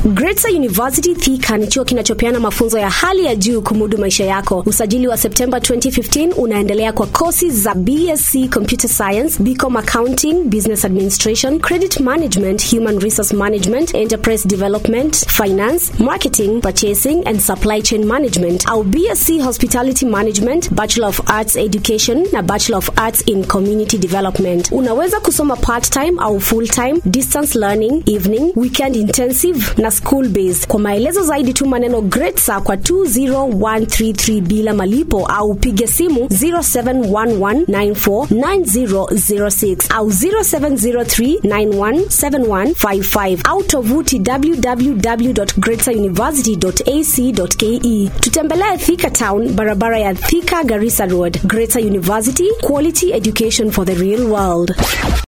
Greater University Thika ni chuo kinachopeana mafunzo ya hali ya juu kumudu maisha yako. Usajili wa Septemba 2015 unaendelea kwa kosi za BSc Computer Science, BCom Accounting, Business Administration, Credit Management, Human Resource Management, Enterprise Development, Finance, Marketing, Purchasing and Supply Chain Management au BSc Hospitality Management, Bachelor of Arts Education na Bachelor of Arts in Community Development. Unaweza kusoma part-time au full-time, distance learning, evening, weekend intensive na school based. Kwa maelezo zaidi tuma neno GREATSA kwa 20133 bila malipo au piga simu 0711949006 au 0703917155 au tovuti www.greateruniversity.ac.ke. Tutembelee Thika Town, barabara ya Thika Garissa Road. Greater University, quality education for the real world.